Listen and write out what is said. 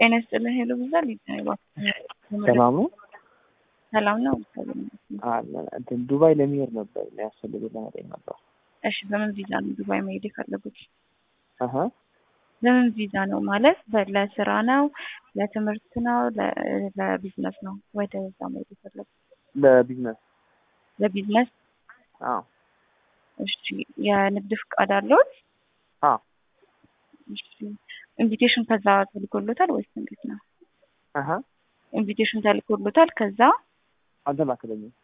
ጤና ይስጥልን ሄሎ ብዛል ሰላም ነው። ሰላም ነው። አለ እንትን ዱባይ ለመሄድ ነበር የሚያስፈልግ ለመጠኝ ነበር። እሺ በምን ቪዛ ነው ዱባይ መሄድ የፈለጉት? አሀ በምን ቪዛ ነው ማለት ለስራ ነው፣ ለትምህርት ነው፣ ለቢዝነስ ነው? ወደ እዛ መሄድ የፈለጉት ለቢዝነስ ለቢዝነስ? አዎ እሺ የንግድ ፍቃድ አለዎት? አዎ እሺ ኢንቪቴሽን ከዛ ተልኮሎታል ወይስ እንዴት ነው? አሀ ኢንቪቴሽን ተልኮሎታል ከዛ አልተላከለኝም።